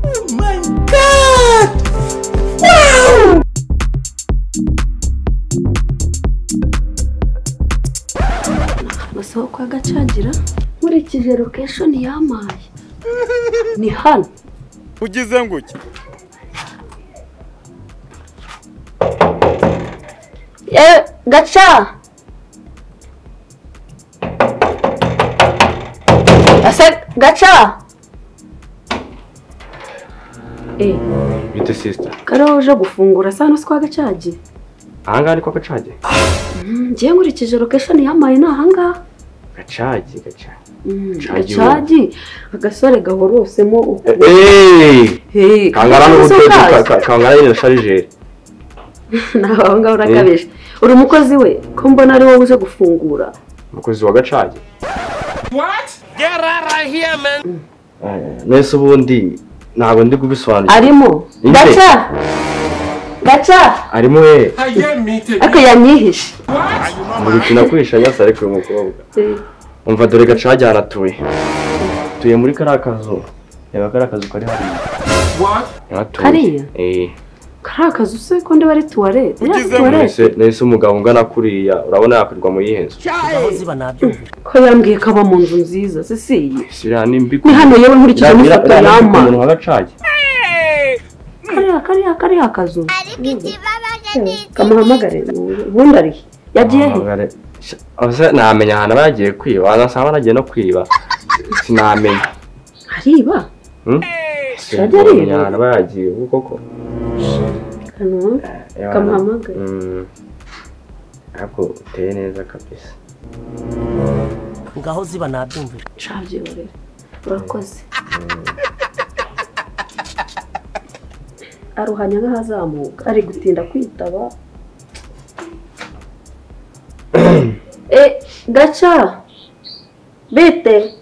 Oh my god! Wow! amasohoko ya gacagira nkurikije lokeshoni yampaye ni hano ugize nguke yewe gaca ese gaca eh bite sisita kare wowe uje gufungura sano si kwa gacagiye ahangaha ni kwa gacage Mm, njyewe nkurikije lokeshoni yampaye ni ahangaha gacage gacage Mm, Gacagi wowe. gacagi agasore gahorosemo ukuntu eeeeee Hey, kangana n'uburyo kazo kazo. kangana nyine sharijeri nawe aho ngaho urakabije uri umukozi we ko mbona ari wowe uje gufungura umukozi wa gacage man mwese ubundi ntabwo ndi kubisobanura arimo Ni nde? gaca gaca arimo hehe ariko yanyihishe mu gukina kwisha nyasa ariko uyu mukobwa Eh, umva dore gacage haratuye tuye muri kariya kazu reba kariya kazu kari hariya Yaratuye. Hariya? eee kariya kazu se ko ndiba ari tuwarete Eh, Ugeze tuwarete nahise nahise umugabo ungana kuriya urabona yakwirwa mu yihe nzu ko yambwiye ko aba mu nzu nziza se si iyi si iriya ni mbi ni hano yewe nkurikije n'ifoto yama umuntu nka gacage kariya kariya kariya kazu ariko ikibabaje ni iki kamuhamagare ubundi ari he? yagiye he Ahamagare. Sha- Ose namenya ahantu aba yagiye kwiba wanasanga banagiye no kwiba sinamenya ariba Hmm? Shadi ariba? Sinamenya ahantu aba yagiye ubu koko hano Kamuhamagare. Mm. ariko uteye neza kabisa ngaho ziba nabyumvira Shabyihorera urakoze aruhanya nk'ahazamuka ari gutinda kwitaba e gaca bite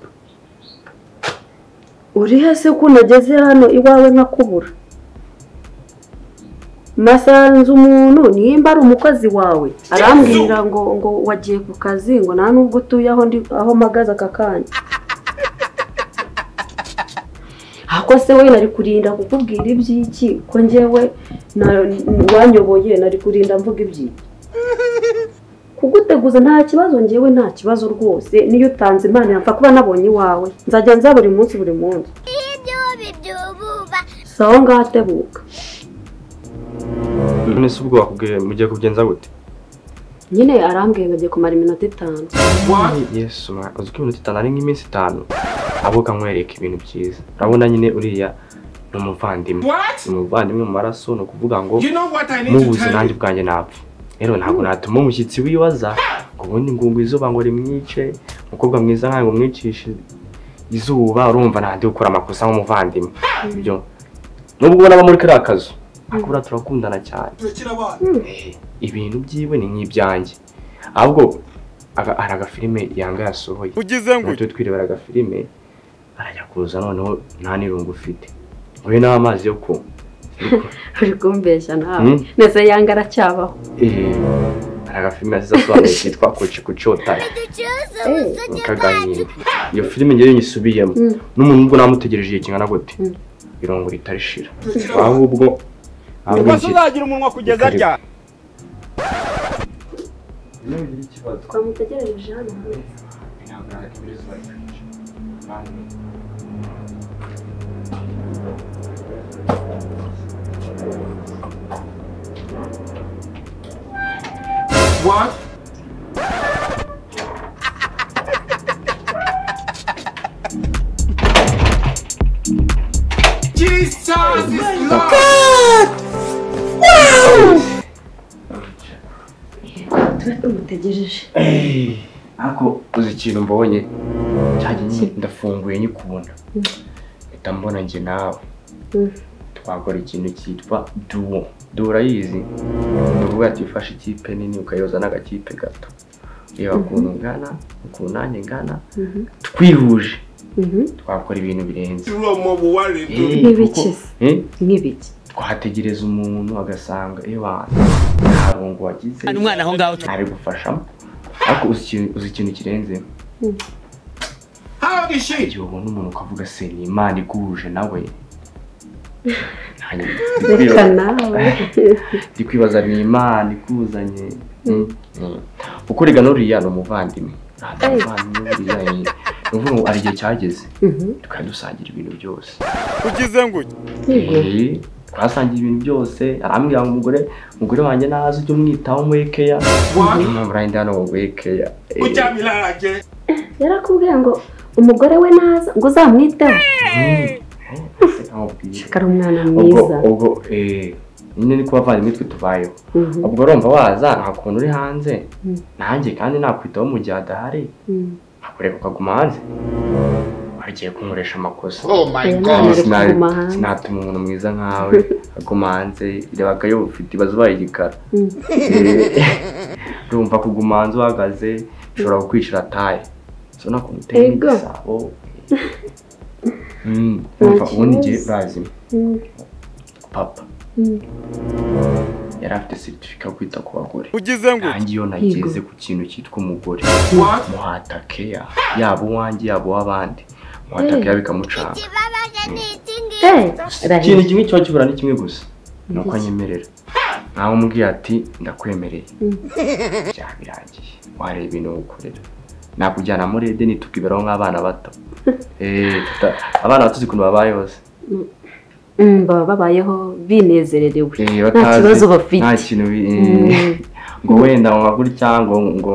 uri he se ko unageze hano iwawe nkakubura nasanze umuntu nimba ari umukozi wawe arambwira ngo ngo wagiye ku kazi ngo nta nubwo utuye aho ndi aho mpagaze aka kanya ako se we nari kurinda kukubwira iby'iki ko njyewe na- wanyoboye nari kurinda mvuga iby'iki kuguteguza nta kibazo njyewe nta kibazo rwose niyo utanze imana yapfa kuba nabonye iwawe nzajya nza buri munsi buri munsi ibyubi byububa si aho ngaho atebuka none se ubwo bakubwiye mugiye kugenza gute nyine arambwiye ngo agiye kumara iminota itanu yesu ma- uzi ko iminota itanu ari nk'iminsi itanu ahubwo kamwereka ibintu byiza urabona nyine uriya ni umuvandimwe ni umuvandimwe mu maraso ni ukuvuga ngo mubuze nanjye bwanjye napfa rero ntabwo natuma umushyitsi wibaza ngo ubundi ngo ngo izuba ngo rimwice umukobwa mwiza nkawe ngo umwicishe izuba urumva nandi gukora amakosa nk'umuvandimwe ibyo nubwo ubona aba muri kariya kazu ariko buriya turakundana cyane Eh, ibintu byiwe ni nk'ibyanjye ahubwo aga- hari agafilime yanga yasohoye ugize nguke tujye twirebera agafilime arajya kuza noneho nta n'irungu ufite wowe n'amazi yo kunywa uri kumbeshya nawe Mm. ndetse yanga aracyabaho Eh, hari agafilime yasize asobanuye kitwa kuci kucotara ducuze Eh, ubusugire kaganira iyo filime ngewe nyisubiyemo Mm. n'umuntu ubwo namutegereje igihe kingana gute Mm. irungu ritarishira ahubwo ahubwo rwose njye- uzagira umunwa kugeza Karibu. ryari twamutegerereje hano tuba tumutegereje ariko uzi ikintu mbonye cyanjye nyine ndafunguye nyikubona mpita mbona njye nawe Mm. twakora ikintu cyitwa duwo duwo urayizi ni ukuvuga ati ufashe ikipe nini ukayoza n'agakipe gato reba ukuntu ngana ukuntu nanjye ngana twihuje twakora ibintu birenze Eh, N'ibiki kuko- se? Eh, nk'ibiki twategereza umuntu agasanga ewa nta rungu wagize umwana aho ngaho ntabigufashamo ariko uzi ikintu- uzi ikintu kirenze igihe ubona umuntu ukavuga se ni imana iguhuje nawe ntange reka nawe ndi kwibaza ni imana ikuzanye Mm, mm. kuko rega n'uriya ni umuvandimwe ntabwo umuvandimwe buriya eh, ni ukuvuga ngo hari igihe cyageze tukaba dusangira ibintu byose ugize nguki yego Eh, twasangiye ibintu byose arambwira ngo umugore umugore wanjye nazi ujye umwitaho muri keya impamvu nanjye ndi hano ngo muri keya Eh, yarakubwiye ngo umugore we naza ngo uzamwiteho ese nkubwire. kari umwana ubwo mwiza ubwo eh, nyine ni kubavandimwe twe tubayeho Mhm, ubwo urumva waza nta kuntu uri hanze Mm. nanjye kandi nakwitaho mu gihe adahari mhm. akureka ukaguma hanze wagiye kunkoresha amakosa Oya, none Kandi reka sina- kuguma hanze. sinatuma umuntu mwiza nkawe aguma hanze rebaga iyo ufite ibibazo ubaye igikara Mm. Eh, urumva kuguma hanze uhagaze ushobora kukwicira taye so nakuntu uteye Ego. igisabo Mm, urumva ubundi igihe urazima Mm, papa mm. yari afite seritifika yo kwita ku bagore ugize nguki nanjye iyo nageze ku kintu cyitwa umugore muhatakeya yaba uwanjye yaba uw'abandi muhatakeya bikamucanga Ikibabaje ni iki ngiki? Eh, ikintu Raheli, kimwe kiba kibura ni kimwe gusa ni uko anyemerera ntawe umubwiye ati ndakwemereye byaba birangiye wareba ibintu ukorera nakujyana muri edeni tukiberaho nk'abana bato Eh, tuta- abana bato uzi ukuntu babayeho se mm, baba babayeho binezererewe Eh, nta batazi- kibazo nta bafite kintu bi- eh, ngo wenda ngo gutya ngo ngo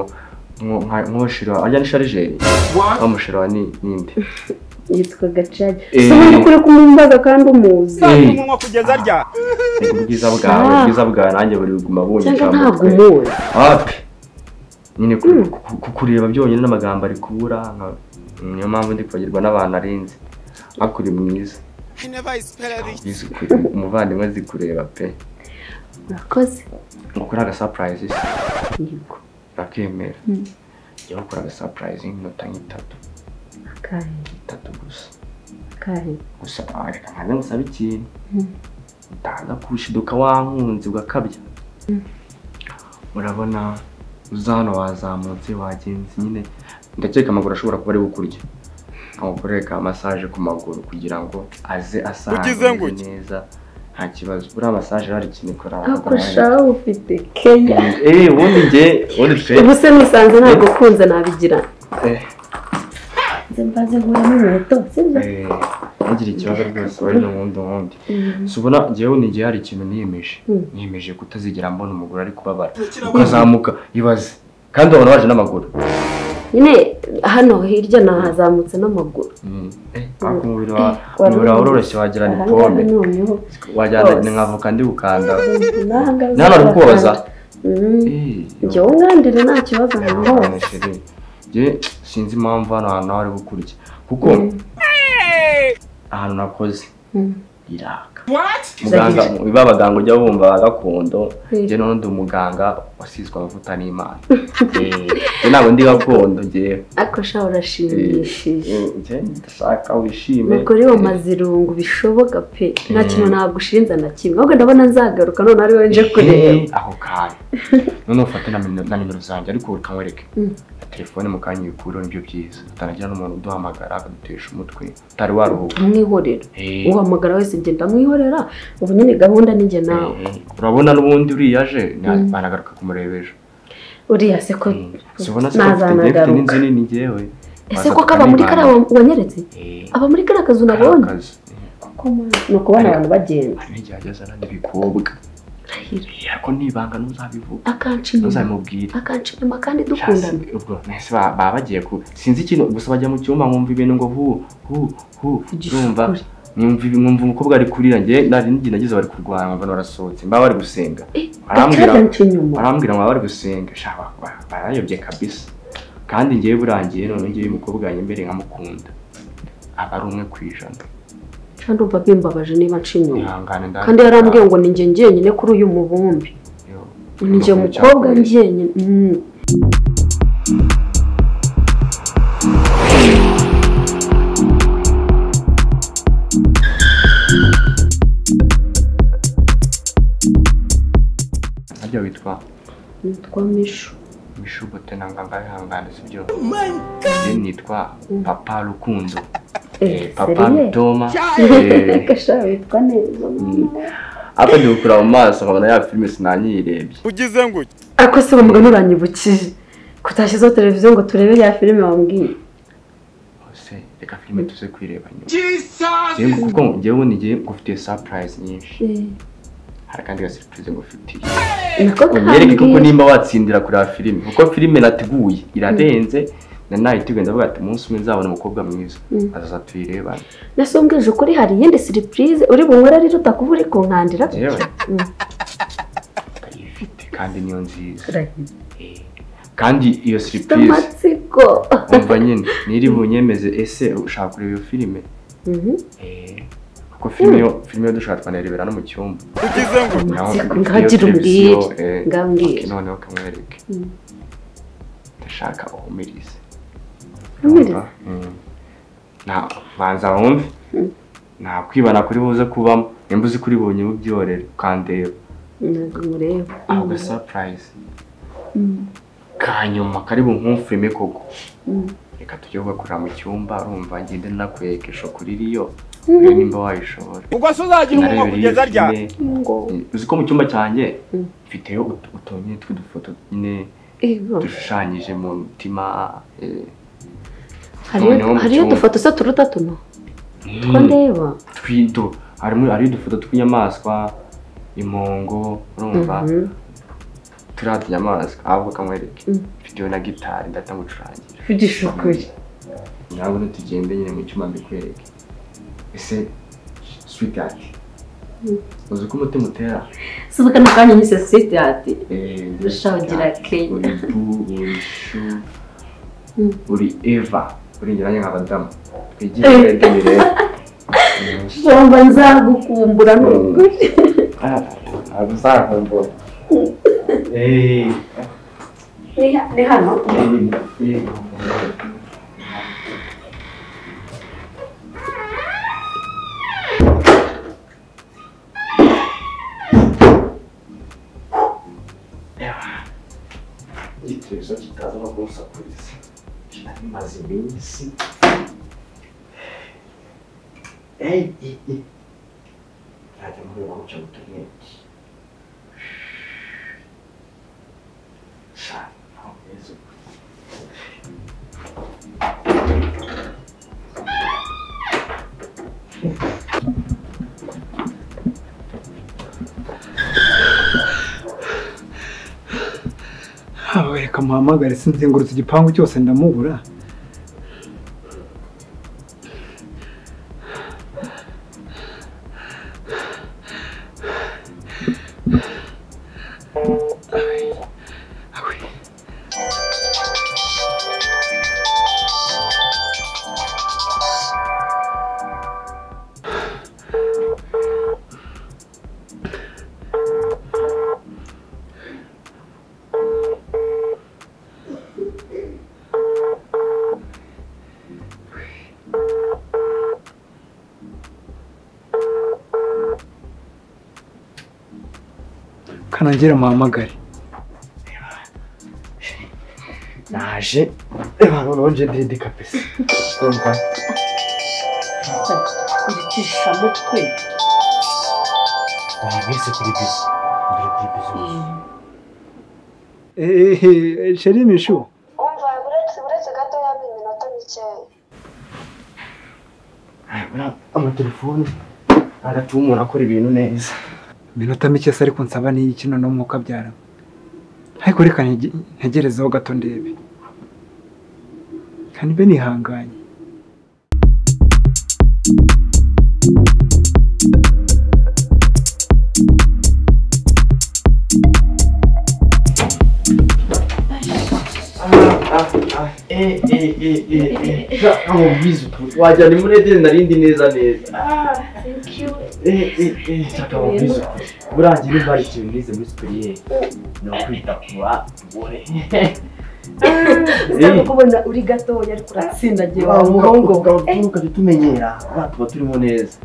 ngo- nka- nkoshira ajya ni sharijeri bamushira ni ninde yitwa gacari Eh. si muri kure kumumbaza kandi umuzi Eh. umunwa kugeza rya ubwiza bwawe Ah. ubwiza bwawe nanjye buri kuguma cyangwa bunyisha ntabwo umuzi hafi nyine ku- ku- ku- kureba byonyine n'amagambo ari kubura nka- niyo mpamvu ndi kwagirwa n'abantu arenze ariko uri mwiza Mwiza ukuri- umuvandimwe azi kureba pe murakoze ukora agasapurayizi yego urakemera jya ukora agasapurayizi nk'iminota nk'itatu kare itatu gusa kare gusa ah, reka nkaza ngusabe ikintu utaza kushiduka wankunze ugakabya urabona uza hano wazamutse wagenze nyine ndakeka amaguru ashobora kuba ari bukurya nkamukoreka masaje ku maguru kugira ngo aze Ugize asange nguki? neza nta kibazo buriya masaje hari ikintu ikora ako shawe ufite keya eh ubundi njye ubundi twe ubu se musanze ntabwo ukunze nabigira eh, nze mbanze nkuramo inkweto sibyo eh, ntugire ikibazo rwose wari n'ubundi wundi si ubona njyewe ni igihe hari ikintu niyemeje Mm. niyemeje kutazigera mbona umugore ari kubabara ukazamuka ibaze kandi ubona waje n'amaguru nyine hano hirya nahazamutse n'amaguru Mm. Eh, ariko umubiri wa- wari umubiri urembye. wawe uroroshye wagira ni ahangaha pome noneho wagira rwose. ni nk'avoka ndi gukanda n'ahangaha nta nari kubabaza Mm. Eh, njye wungandire nta kibazo ahantu Imana hose sheri. Njye sinzi impamvu hano hantu hari bukurya kuko ahantu nakoze Mm. iraka muganga Zahira. biba abaganga ujya wumva ba gakondo Mm. njye none ndi umuganga wasizwe amavuta n'imana Eh, njye ntabwo ndi gakondo njyewe ariko sha urashimishije Eh, njye ndashaka wishime umugore wa mazirungu bishoboka pe nta kintu ntabwo ushinze na kimwe ahubwo ndabona nzagaruka none ari wowe nje kureba Eh, aho kantu none ufate na nimero- na nimero zanjye ariko ukanywereke Mm. na telefone mu kanya uyikureho nibyo byiza utanagira n'umuntu uduhamagara akadutesha umutwe utari waruhuka umwihorera Eh, uhamagara wese ngenda mwihorera ubu nyine gahunda ni njye nawe eh, urabona n'ubundi uriya aje ni- banagaruka kumureba ejo uriya se ko Eh, sibona se ko mfite- njyewe mfite nazanagaruka n'inzu nini njyewe ese ko kaba muri kariya wa- wanyeretse Eh, aba muri kariya kazu kariya nabonye kazu. Eh, ni ukubona abantu bagenda hari n'igihe hajyaza n'andi bikobwa Rahira, Eh, ariko nibanga ntuzabivuga akanshinyima ntuzabimubwire akanshinyima kandi Shasi, dukundana ubwo nahise ba- baba bagiye ku sinzi ikintu gusa bajya mu cyumba nkumva ibintu ngo hu hu hu urumva Igishukuri. nkumva ibi- nkumva umukobwa ari kurira njye nari ngiye nagize bari kurwana nkabona barasohotse mba bari gusenga Arambwira- gacajanca inyuma barambwira ngo baba bari gusenga sha ba- ba- barayobye kabisa kandi ngewe burangiye none ngewe umukobwa yanjye mbere nkamukunda aba ari umwe ku ijana nca ndumva bimbabaje niba nca inyuma ihangane ndahari kandi yarambwiye ngo ni njye njyenyine kuri uyu mubumbi Yo, ni njye umukobwa mukobwa cyakoze. njyenyine Mm. Harya witwa nitwa mishu bishugote na nganga bihangana sibyo my njye nitwa papa rukundo Eh, eh, papa seriye? rutoma Eh, eh, Gasha witwa neza apa ndi gukura mu maso nkabona ya filime sinanyiyirebye ugize gutya ariko se bamuga nturanyibukije ko utashyizeho televiziyo ngo turebe ya filime wambwiye ese reka filime tuze kwireba nyuma Njyewe ngo- kuko njyewe nigiye ngufitiye surprise nyinshi hari akandi ga surprise ngufitiye nako unyereke koko nimba watsindira kureba filime kuko filime nateguye irarenze na nayiteguye ndavuga ati umunsi umwe nzabona umukobwa mwiza azaza tuyirebane nasumbwije ukuri hari iyindi siripurize uri bunywere rero utakuba uri kunkandira yewe Mm. ndayifite kandi niyo nziza Urahiye. Eh, kandi iyo surprise amatsiko umva nyine niri bunyemeze ese ushaka kureba iyo filime Mhm. Eh, kuko filime yo filime yo dushaka twanayirebera no mu cyumba ugize gutya Naho Amatsiko mfite iyo ngagira umbwire televiziyo, eh, ngambwire noneho kamwereke ndashaka uhumirize Uhumurize? Urumva? Mm. Nta- banza wumve nta kwibana kuri buze kubamo nimba uzi kuri bunye ubyorere ukandeba ntabwo mureba ako ga surprise ka nyuma kari bumfilime koko reka tujye ugakorera mu cyumba urumva ngende nakweka ishokuri iriyo urebe nimba wayishobora ubwo se uzagira umunwa Nareba kugeza iyo ryari filime. ngo uzi ko mu cyumba cyanjye Mm. mfiteyo ut- utuntu tw'udufoto nyine iva dushushanyije mu mutima eh, hariyo noneho mu hariyo cyumba. udufoto se turuta tuno two mm, ndeba twido harimo hariyo udufoto tw'inyamaswa impongo urumva Mhm. turiya tunyamaswa ahubwo kamwereke Mm. mfiteyo na gitari ndahita ngucurangira mvugisha ukuri ntabwo ntitugende nyine mu cyuma mbikwereke ese sweetheart uzi ko umutima utera si ubwo kano kanya nyise sitiyati Rushagira ndashawugira Kenya. uri bu uri shu Mm. uri eva uri ngeranye nk'abadamu twigire kandi rero shomba nzagukumbura ni ukuri ntabwo uzakumbura Eh, Ni- ni hano eh, eh. Eva, igitekerezo kitaza no kunsakuriza kimaze iminsi Ey, i- i. ntajya muri uwo mucyo mutumwete sha ntaho mwiza ubu. haba reka muhamagare sinzengurutse igipangu cyose ndamubura kanangira muhamagare naje reba noneho nje ndidika pesa urumva iricishamutwe bari mwese kuri bisi mbere kuri bisi ehehe sheri mishu umva buretse buretse gatoya ni iminota mikeya amatelefone agatuma umuntu akora ibintu neza iminota mike se ariko nsaba n'iyi kino no mwuka byara ariko reka ntege- ntegerezeho gato ndebe kandi be nihanganye Eh, eh, eh, eh, eh. Ja, oh, bizu. wagira ni muri edeni narindi neza neza Eh, eh, eh, shaka mu bizu. buriya njye nimba hari ikintu nize muri superiye ni ukwita ku bagore usanzwe kubona uri gatoya ariko uratsindagiye wa muhungu umuhungu ukajya utumenyera abana tuba turimo neza